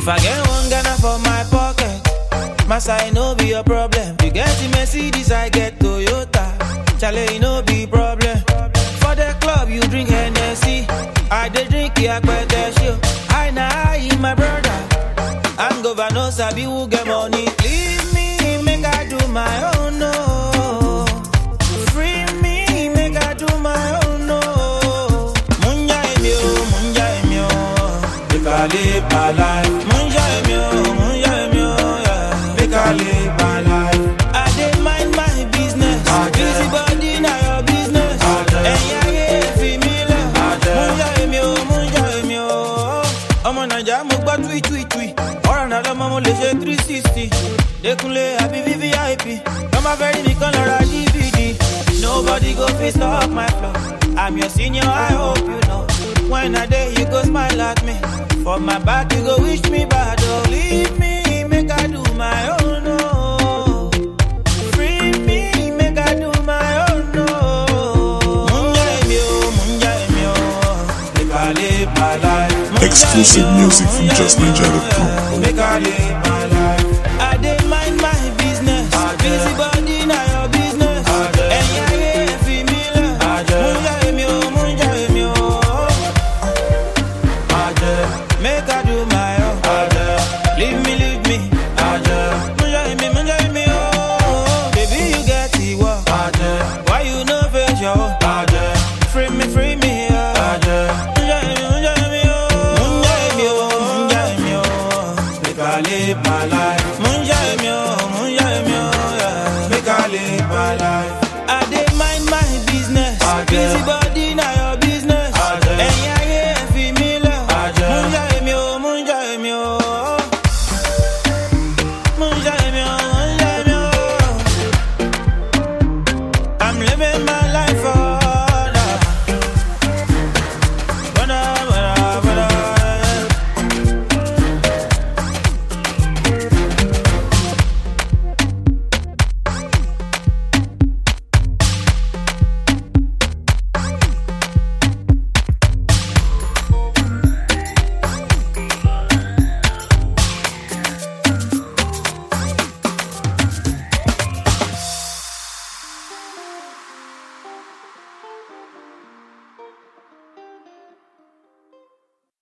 If I get one Ghana for my pocket, my side no be a problem. You get the Mercedes, I get Toyota. Chale, no be problem. For the club, you drink Hennessy. I dey drink Yakpete show. I na I, my brother. I'm governor, sabi who get money. Leave me, make I do my own, no. Free me, make I do my own, no. Munja emio, munja emio. Make I live my life. Munja emio, munja emio, yeah. Make I live my life. I dey mind my business. Busy body na your business. Ẹ̀yin ayé fi mí lẹ̀. Munja emio, munja emio. Ọmọ Nàìjíríà mo gbọ́ tui tui tui. Ọ̀rọ̀ náà lọ́mọ mo lè ṣe three sixty. Dékúnlé àbí VVIP. Tọ́mọ fẹ́ rí mi kán lọ ra DVD. Nobody go fit stop my flow. I'm your senior, I hope you know. When I day you go smile at me. For my back you go wish me bad. Oh, leave me, make I do my own. Oh. Free me, make I do my own. Oh. Munja emi o, munja emi o. Make I live my life. Munja Exclusive emi o, music from munja justninja.com. emi o. Make I live my life. I dey mind my business. Busy body na your business. Ẹ̀yin ayé fi mí lẹ̀. Múnjà èmi o, múnjà èmi o. Make I do my own. Leave me, leave me. Múnjà èmi, múnjà èmi o. Baby, you get the work. Why you no face your own? Free me, free me. yeah. Múnjà èmi, múnjà èmi o. Múnjà èmi o, múnjà èmi o. Make I live my life.